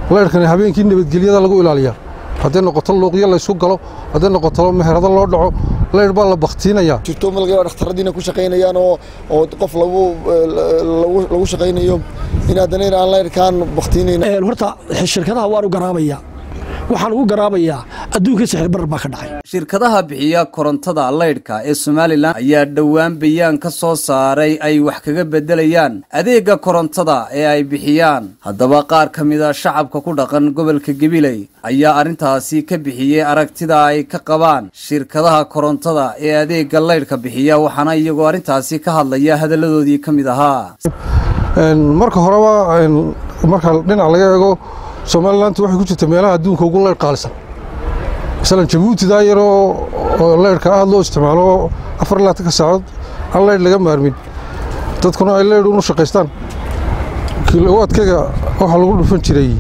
laydhkani habeenkii nabadgelyada lagu ilaaliyaa hadday noqoto luuqyo laysku galo hadday noqoto meherado loo dhaco laydh baa la baktiinayaa jirto ma laga yaaba dhakhtaradiina ku shaqaynayaan oo oo qof lagu lagu lagu shaqaynayo in haddana in aan laydhkaan baktiinayn horta shirkadaha waan u garaabayaa waxaan ugu garaabayaa adduunka sixir barar baa ka dhacay shirkadaha bixiya korontada laydhka ee somalilan ayaa dhowaan bayaan ka soo saaray ay wax kaga beddelayaan adeegga korontada ee ay bixiyaan haddaba qaar ka mida shacabka ku dhaqan gobolka gabiley ayaa arrintaasi ka bixiyey aragtida ay ka qabaan shirkadaha korontada ee adeegga laydhka bixiya waxaana iyagoo arrintaasi ka hadlaya hadalladoodii ka mid ahaa marka horeba marka dhinac laga eego somalilantu waxay ku jirta meelaha adduunka ugu leydh qaalisan masalan jabuutidaa yaroo oo leydhka aad loo isticmaalo afar ilaatanka saacood aan leydh laga maarmin dadkuna ay leydh unu shaqaystaan kilowaadkayga waxaa lagu dhufan jiray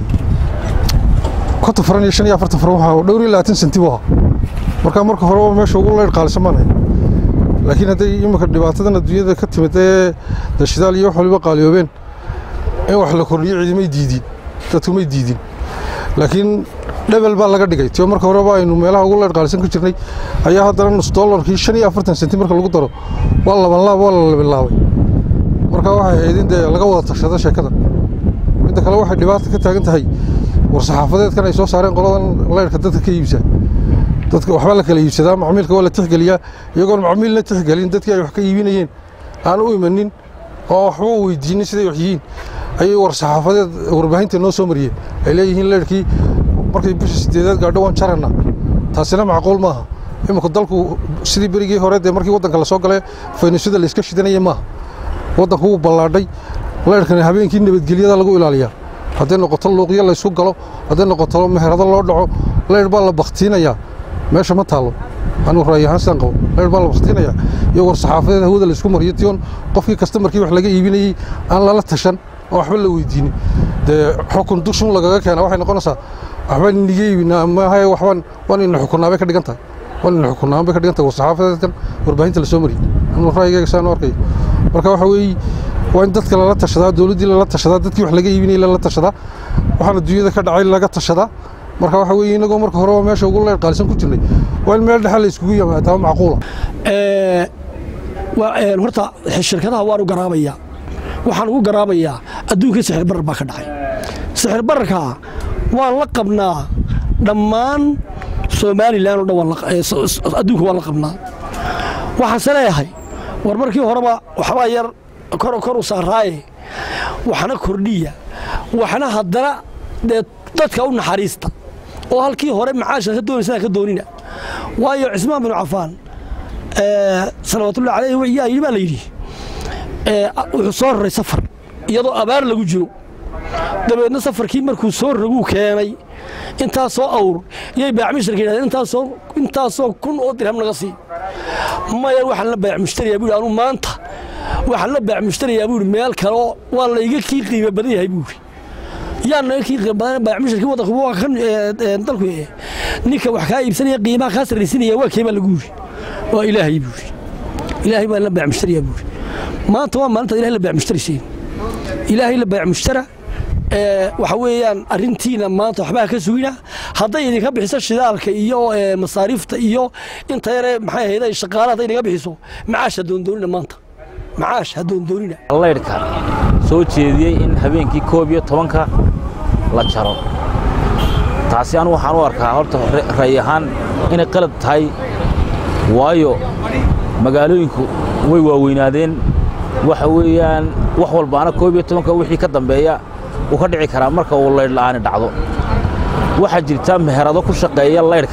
konton faran iyo shan iyo afartan faran waxaa dhowr iyo labaatan senti buu ahaa marka marka horeba meesha ugu leydh qaalisan baan hay laakiin hadday iminka dhibaatadan adduunyada ka timid ee dashidaal iyo wax waliba qaaliyoobeen in wax la kordhiyo ciidamay diidin dadku may diidin laakiin dhebel baa laga dhigay tio marka horeba aynu meelaha ugu leydh qaalisan ka jirnay ayaa haddana nus dollarkii shan iyo afartan senti marka lagu daro waa laban laab waa la labilaabay marka waxay ahayd in dee laga wada tashado sheekadan midda kale waxay dhibaata ka taagan tahay war saxaafadeedkan ay soo saareen qoladan leydhka dadka ka iibsaa dadka waxba la kala iibsadaa macmiilka waa la tixgeliyaa iyagoon macmiilna tixgelin dadkii ay wax ka iibinayeen aan u imanin oo waxba weydiinin siday wax yihiin ayay war saxaafadeed warbaahinta noo soo mariyeen ay leeyihiin leyrhkii markay bisha sideedaad gaadho waan jarana taasina macquul maaha iminku dalku sidii berigii hore dee markii waddanka lasoo galay faynusyada layska shidanaya maaha waddanku wuu ballaadhay leyrhkani habeenkii nabadgelyada lagu ilaaliyaa hadday noqoto luuqyo laysku galo hadday noqoto meherado loo dhaco leyrh baa la baktiinayaa meesha ma taallo anuu ra'yi ahaan sidaan qabo leyrh baa la baktiinayaa iyo war saxaafadeed hawada laysku mariyo tion qofkii kastamarkii wax laga iibinayey aan lala tashan oo waxba la weydiinin dee xukun dushun lagaga keena waxay noqonaysaa waxbaan iniga iibinaa maahaye waxbaan waan ina xukunnaa bay ka dhigan tahay waan ina xukunnaa bay ka dhigan tahay war saxaafadeedkan warbaahinta lasoo mariyey anuu ra'yigayga sidaan u arkayo marka waxa weeye waa in dadka lala tashadaa dowladdii lala tashadaa dadkii wax laga iibinayay lala tashadaa waxaan adduunyada ka dhacay laga tashadaa marka waxa weeye inagoo marka horeba meesha ugu leydh qaalisan ku jirnay waa in meel dhexe la iskugu yimaadaa macquula horta shirkadaha waan u garaabayaa waxaan ugu garaabayaa adduunka sixir barar baa ka dhacay sixir bararka waan la qabnaa dhammaan somalilan oo dhan adduunka waan la qabnaa waxaanse leeyahay war markii horeba waxbaa yar kor kor u saaraaye waxna kordhiya waxna haddana dee dadka u naxariista oo halkii hore macaasha ka doonaysaa ka doonina waayo cismaan binu cafaan salawaatullahi calayh yaa yidhi baa la yidhi wuxuu soo raray safar iyadoo abaar lagu jiro dabeedna safarkii markuu soo raguu keenay intaasoo awr yay baacmushtarka yidhahdeen intaasoo intaasoo kun oo dirham naga sii maya waxaan la baacmushtarayaa buu anuu maanta waxaan la baacmushtarayaa buu meel kaleo waa layga kii qiimo badan yahay buu yaa naga kii qiimo badan baacmushtarkii waddanku waa kan dalku ninka wax kaa iibsanaya qiimaha kaa sarraysinaya waa keebaa lagu yidhi waa ilaahay buu yidhi ilaahay baan la baacmushtarayaa buu yidhi maanta waa maalinta ilahay la baacmushtaraysiin ilaahay la baacmushtara waxa weeyaan arrintiina maanta waxbaa ka sugina hadday idinka bixiso shidaalka iyo masaariifta iyo inta yare maxay ahayd ay shaqaale hadday idinka bixiso macaash ha doondoonina maanta macaash ha doondoonina laydhka soo jeediyey in habeenkii koob iyo tobanka la jaro taasi anu waxaan u arkaa horta ra'y ahaan inay qalad tahay waayo magaalooyinku way waaweynaadeen waxa weeyaan wax walbaana koob iyo tobanka wixii ka dambeeya uu ka dhici karaa marka uu laydh la'aani dhacdo waxaa jirta meherado ku shaqeeya laydhka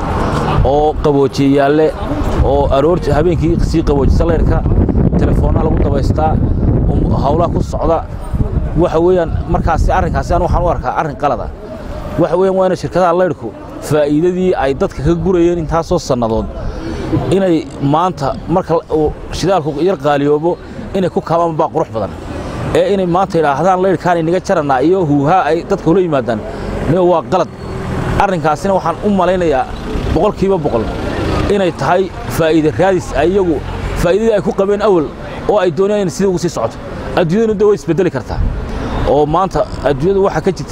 oo qaboojiyayaale oo aroorti habeenkii sii qaboojisa laydhka telefoonnaa lagu dabaystaa hawlaha ku socda waxa weeyaan markaasi arrinkaasi anu waxaan u arkaa arrin qalada waxa weeyaan waa ina shirkadaha laydhku faa'iidadii ay dadka ka gurayeen intaasoo sannadood inay maanta marka uu shidaalku yar qaaliyoobo inay ku kabaan baa qurux badan ee inay maanta idhaahdaan laydhkaan inaga jarannaa iyo huuhaa ay dadka ula yimaadaan niyo waa qalad arrinkaasina waxaan u malaynayaa boqolkiiba boqol inay tahay faa'iide raadis ay iyagu faa'iidadii ay ku qabeen awal oo ay doonayaan in sidii ugu sii socoto adduunyadanu de way isbeddeli kartaa oo maanta adduunyadu waxaa ka jirta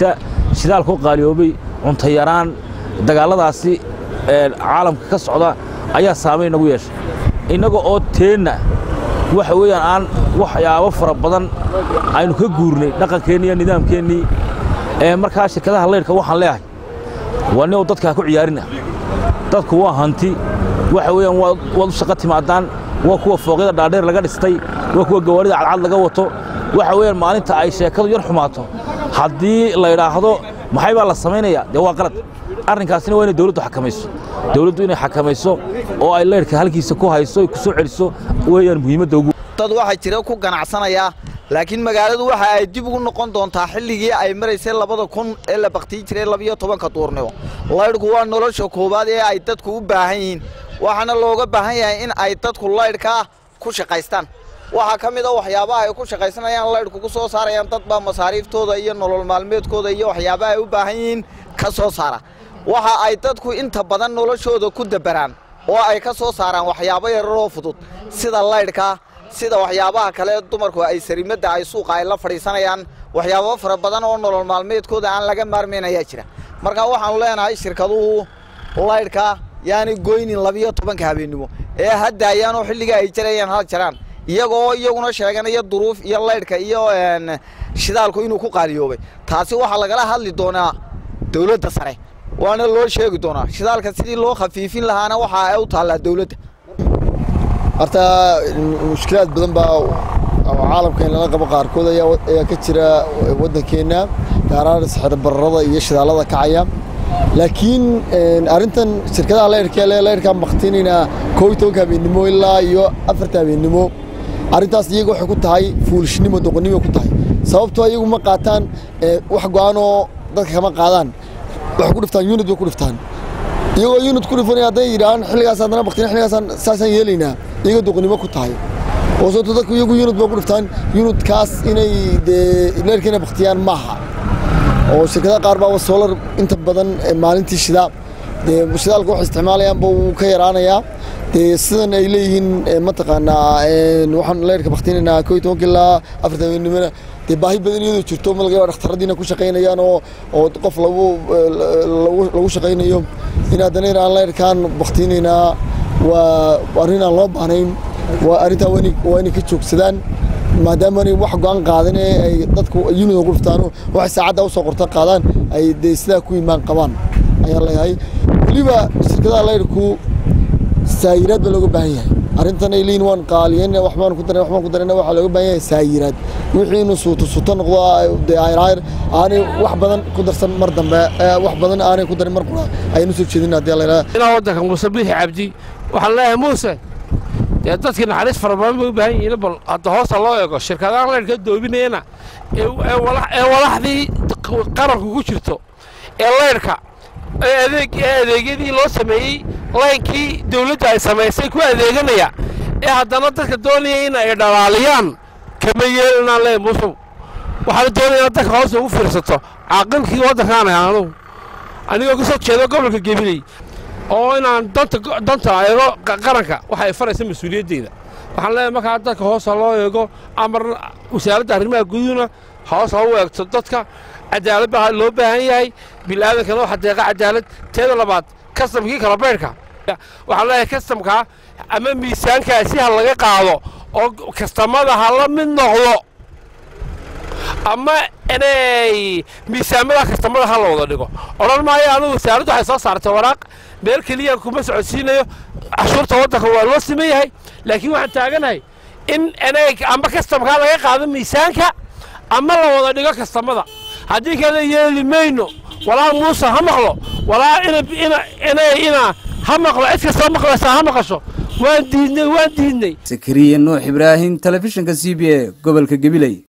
shidaalku qaaliyoobay cunto yaraan dagaalladaasi caalamka ka socda ayaa saamayn nagu yeeshay innaga oo teenna waxa weeyaan aan waxyaabo fara badan aynu ka guurnay dhaqankeennii iyo nidaamkeennii ee markaa shirkadaha laydhka waxaan leeyahay waa nin oo dadka ha ku ciyaarina dadku waa hanti waxa weeyaan waad u shaqo timaadaan waa kuwa fooqyada dhaadheer laga dhistay waa kuwa gawaarida cadcad laga wato waxa weeyaan maalinta ay sheekadu yar xumaato haddii la idhaahdo maxay baa la samaynayaa dee waa qalad arrinkaasina waa inay dawladdu xakamayso dawladdu inay xakamayso oo ay laydhka halkiisa ku hayso ay ku soo celiso weeyaan muhiimadda ugu dad waxaa jira ku ganacsanaya laakiin magaaladu waxa ay dib ugu noqon doontaa xilligii ay maraysay labada kun ee la baktiyi jiray labiyo tobanka duurnimo laydhku waa nolosha koowaad ee ay dadku u baahan yihiin waxaana looga baahan yahay in ay dadku laydhkaa ku shaqaystaan waxaa ka mid a waxyaabaha ay ku shaqaysanayaan laydhku ku soo saarayaan dad baa masaariiftooda iyo nolol maalmeedkooda iyo waxyaabaha ay u baahan yihiin ka soo saara waxa ay dadku inta badan noloshooda ku dabaraan oo ay ka soo saaraan waxyaabo yararoo fudud sida laydhka sida waxyaabaha kale dumarku ay sarimadda ay suuqa ay la fadhiisanayaan waxyaabo fara badan oo nolol maalmeedkooda aan laga maarmayn ayaa jira marka waxaanu leenahay shirkaduhu laydhka yaani goynin labiyo tobanka habeennimo ee hadaayaanoo xilliga ay jarayaan hal jaraan iyagoo iyaguna sheeganaya duruuf iyo laydhka iyo shidaalku inuu ku qaaliyoobay taasi waxaa lagala hadli doonaa dawladda sare waana loo sheegi doonaa shidaalka sidii loo khafiifin lahaana waxa ay u taallaa dawladda horta mushkilaad badan baa caalamka in lala qabo qaarkood ayaa ka jira waddankeenna gaaraan sixir bararada iyo shidaalada kacaya laakiin arrintan shirkadaha laydhka le laydhkaan baktinayna koo iyo tobanka habeennimo ilaa iyo afarta habeennimo arrintaas iyaga waxay ku tahay fuulishnimo doqonnimo ku tahay sababtoo iyagu ma qaataan wax go-aanoo dadka kama qaadaan waxay ku dhiftaan yunid bay ku dhiftaan iyagoo yunid ku dhifanaya hadday yidhahaan xilligaas haddana baktina xilligaasaan saasaan yeelaynaa iyaga doqonnimo ku tahay oo sababto dadku iyagu yunid bay ku dhiftaan yunidkaas inay dee leerka inay baktiyaan maaha oo shirkadaha qaar baaba solar inta badan maalintii shida dee shidaalka waxay isticmaalayaanba wuu ka yaraanayaa dee sidan ay leeyihiin mataqaanaa waxaan leerka baktinaynaa koo iyo tobanka ilaa afartan habeenimona dee baahi badan iyadoo jirto ma laga yaaba dhakhtaradiina ku shaqaynayaan oo oo qof lagu lagu shaqaynayo in haddana in aan leerkaan baktinaynaa waa arrin aan loo baahnayn waa arrintaa waa inay ka joogsadaan maadaama anay wax go-aan qaadan ee ay dadku unida ku dhiftaano waxay saacadda u soo qorta qaadaan ay dee sidaa ku imaan qabaan ayaa leeyahay weliba shirkadaha laydhku saayiraad baa looga baahan yahay arrintan ay leeyihin waan qaaliyen waxbaan ku daran waxbaan ku darana waxaa looga baahan yahay saayiraad wixii inuu suuto suuto noqdo dee ayraayr aanay wax badan ku darsan mar dambe wax badan aanay ku darin mar qura ayaynu soo jeedin haddii la yidhahda inaa waddanka muuse biixi cabdi waxaan leeyahay muuse dee dadkii naxariis fara badan bay u baahan yihiin bal hadda hoosta loo eego shirkadaha laydhka doobinayana ee walaxdii qaranku ku jirto ee laydhka ee adeegyadii loo sameeyey laynkii dawladda ay samaysay ku adeeganaya ee haddana dadka doonaya in ay dhalaaliyaan kama yeelinaan leeyahay muusow waxaana doonaya inaad dadka hoosta ugu fiirsato caaqilkii waddankaan ahay anugu anigoo ka soo jeeda gobolka gebiley oo inaan danta danta eego qaranka waxa ay faraysa mas-uuliyaddeeda waxaan leeyahay markaa dadka hoosta loo eego amar wasaaradda arrimaha guduhuna hoos ha u eegto dadka cadaalad baa loo baahan yahay bil'aadankana waxa deeqa cadaalad teeda labaad kastamkii kala baydhka waxaan leeyahay kastamkaa ama miisaankaasi ha laga qaado oo kastamada ha la mid noqdo ama inay miisaamada kastamada ha la wada dhigo odhan maayo anugu wasaaraddu waxay soo saartay waraaq meel keliyaan kuma socodsiinayo cashuurta waddanka waa loo siman yahay laakiin waxaan taaganahay in inay amba kastamkaa laga qaado miisaanka ama la wada dhigo kastamada haddii kale yeeli mayno walaa muuse ha maqlo walaa ina ha maqlo cid kastoo maqlaysaa ha maqasho waan diidnay waan diidnay sakariye nuux ibraahim telefishinka c b a gobolka gabiley